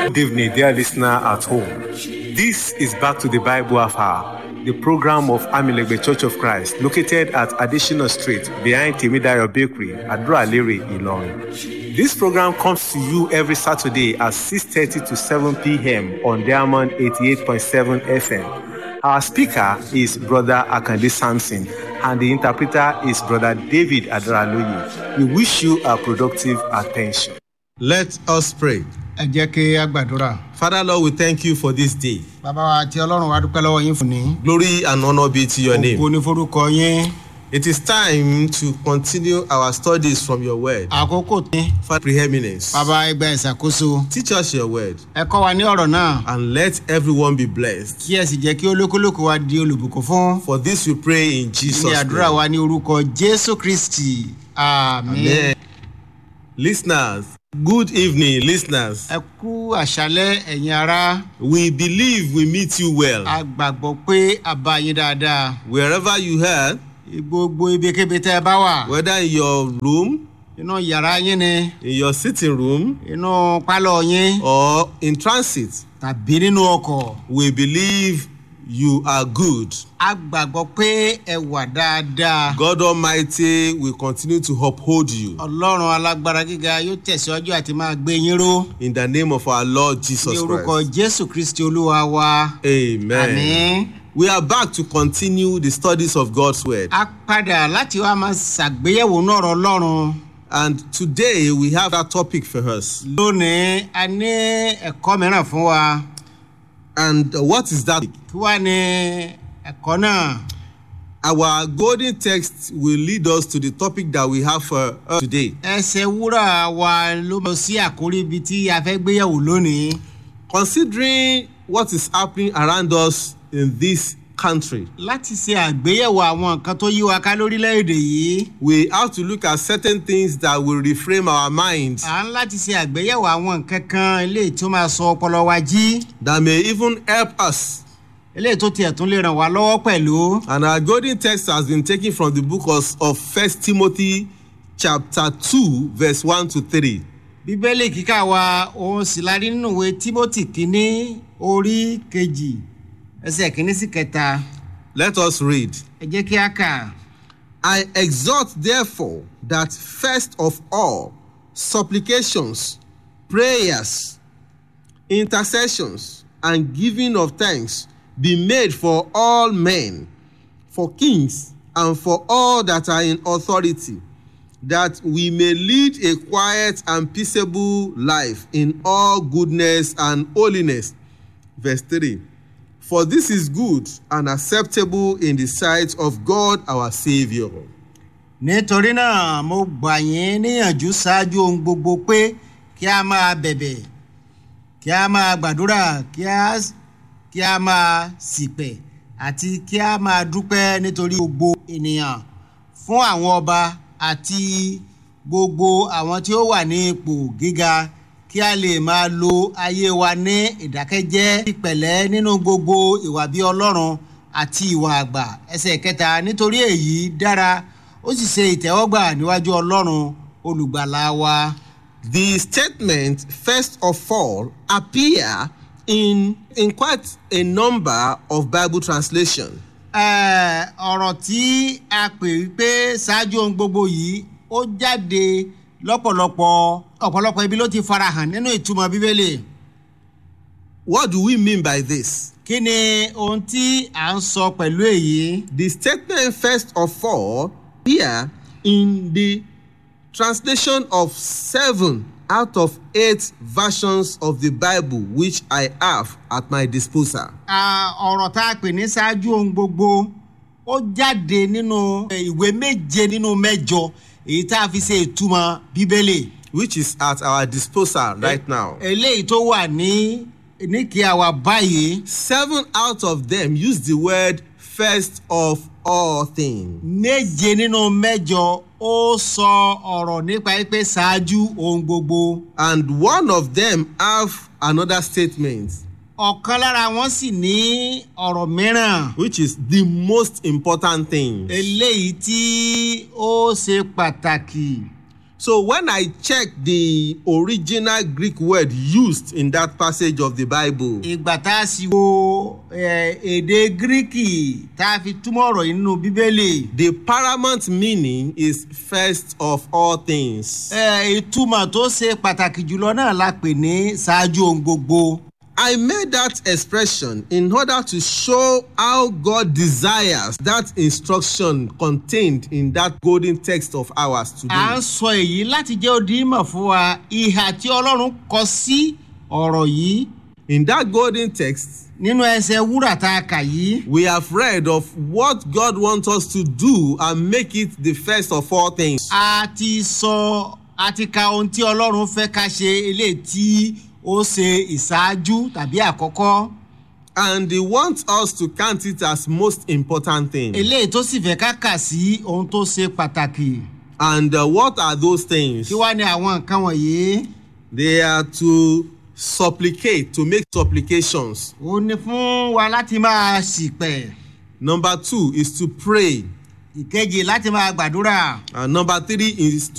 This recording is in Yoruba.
Good evening, dear listener at home. This is Back to the Bible Hour, the program of Amilegbe Church of Christ, located at Additional Street behind Timidayo Bakery, Adra-Lere, Ilorin. This program comes to you every Saturday at 6.30 to 7 p.m. on Diamond 88.7 FM. Our speaker is Brother Akande Sampson, and the interpreter is Brother David Adraloye. We wish you a productive attention. Let us pray. ẹ jẹ́ kí a gbàdúrà. Father Lord, we thank you for this day. bàbá wa àti ọlọ́run wa dúpẹ́ lọ́wọ́ yín fún ní. Glory and honor be to your name. ògo ní forúkọ yín. It is time to continue our studies from your word. àkókò tí. For preeminence. bàbá ẹgbẹ́ ìṣàkóso. Teach us your word ẹ kọ́ wa ní ọ̀rọ̀ náà. and let everyone be blessed. kí ẹ sì jẹ́ kí olúkúlùkù wa di olùbùkún fún. For this we pray in Jesus' ní àdúrà name. wa ní orúkọ jésù kristi. àmín. Amen. Listeners, good evening, listeners. ẹ kú àṣálẹ́ ẹ̀yin ará. We believe we meet you well. a gbàgbọ́ pé a bá yín dáadáa. Wherever you are, gbogbo ibikíbi tẹ́ ẹ bá wà. whether in your room, inú yàrá yín ni. in your sitting room, inú pálọ̀ yín. or in transit, tàbí nínú ọkọ̀. we believe you are good. a gbàgbọ́ pé ẹ wà dáadáa. God Almighty will continue to uphold you ọlọ́run alágbára gíga yóò tẹ̀síwájú àti máa gbé yín ró. in the name of our Lord ní Jesus orúkọ Christ. jésù kristi olúwa wa. Amen. àmín. We are back to continue the studies of God's Word. a padà láti wá máa ṣàgbéyẹ̀wò náà rọ ọlọ́run. And today we have a topic for us. lónìí a ní ẹ̀kọ́ mìíràn fún wa. And what is that? kí wàá ní ẹ̀kọ́ náà. Our golden text will lead us to the topic that we have for us today. ẹsẹ̀ wúrà wa ló lọ sí àkórí ibi tí a fẹ́ gbéyẹ̀wò lónìí. Considering what is happening around us in this country, láti ṣe àgbéyẹ̀wò àwọn nǹkan tó yí wa ká lórílẹ̀‐èdè yìí. we have to look at certain things that will reframe our minds à ń láti ṣe àgbéyẹ̀wò àwọn nǹkan kan eléyìí tó máa sọ ọpọlọ wa jí that may even help us. eléyìí tó tiẹ̀ tún lè ràn wá lọ́wọ́ pẹ̀lú. And our golden text has been taken from the book of, of First Timothy chapter 2 verse 1 to 3. bíbélì kíkà wa òun sì la rí nínú ìwé timothy kínní orí kejì ẹsẹ̀ kínní sí kẹta Let us read. ẹ jẹ́ kí a kà. I exhort therefore that first of all supplications, prayers, intercessions, and giving of thanks be made for all men, for kings, and for all that are in authority, that we may lead a quiet and peaceable life in all goodness and holiness. Verse 3 For this is good and acceptable in the sight of God our Saviour. nítorí náà mo gbà yín níyànjú ṣáájú ohun gbogbo pé kí a máa bẹ̀bẹ̀ kí a máa gbàdúrà kí a kí a máa sìpẹ̀ àti kí a máa dúpẹ́ nítorí gbogbo ènìyàn fún àwọn ọba àti gbogbo àwọn tí ó wà ní ipò gíga kí a lè máa lo ayé wa ní ìdákẹ́jẹ́ ìpẹ̀lẹ́ nínú gbogbo ìwà bí ọlọ́run àti ìwà àgbà ẹsẹ̀ kẹta nítorí èyí dára ó sì ṣe ìtẹ́wọ́gbà níwájú ọlọ́run olùgbàlà wa. The statement, first of all, appear in, in quite a number of Bible translation. Ẹ, ọ̀rọ̀ tí a pè wípé ṣáájú ohun gbogbo yìí ó jáde lọ́pọ̀lọpọ̀ ọ̀pọ̀lọpọ̀ ibi ló ti farahàn nínú ìtumọ̀ bíbélì. What do we mean by this? kí ni ohun tí à ń sọ pẹ̀lú èyí? The statement, first of all, appear in the translation of seven out of eight versions of the Bible which I have at my disposal. À, ọ̀rọ̀ tá a pè ní ṣáájú ohun gbogbo ó jáde nínú ìwé méje nínú mẹ́jọ èyí tá a fi ṣe ìtumọ̀ bíbélì. which is at our disposal right now. eléyìí tó wà ní níkìí àwa báyìí Seven out of them use the word first of all things. méje nínú mẹ́jọ ó sọ ọ̀rọ̀ nípa pé ṣáájú ohun gbogbo. And one of them have another statement, ọ̀kan lára wọn sì ní ọ̀rọ̀ mìíràn which is the most important thing. eléyìí tí ó ṣe pàtàkì. So when I check the original Greek word used in that passage of the Bible, ìgbà tá a sì wo eh, èdè gíríkì tá a fi túmọ̀ ọ̀rọ̀ yìí nínú bíbélì the paramount meaning is first of all things. eh, ìtumọ̀ tó ṣe pàtàkì jùlọ náà la pè ní ṣáájú ohun gbogbo. I made that expression in order to show how God desires that instruction contained in that golden text of ours à ń today. sọ èyí láti jẹ́ odi ìmọ̀ fún wa ìhà tí ọlọ́run kọ sí ọ̀rọ̀ yìí In that golden text, nínú ẹsẹ̀ wúrà tá a kà yìí. we have read of what God wants us to do and make it the first of all things. a ti sọ a ti ka ohun tí ọlọ́run fẹ́ ká ṣe eléyìí tí ó ṣe ìṣáájú tàbí àkọ́kọ́ And He wants us to count it as most important thing. eléyìí tó sì fẹ́ ká kà sí ohun tó ṣe pàtàkì And uh, what are those things? kí wá ní àwọn nǹkan wọ̀nyí They are to supplicate, to make supplications. ó ní fún wa láti máa ṣìpẹ̀ Number two is to pray. ìkejì láti máa gbàdúrà And number three is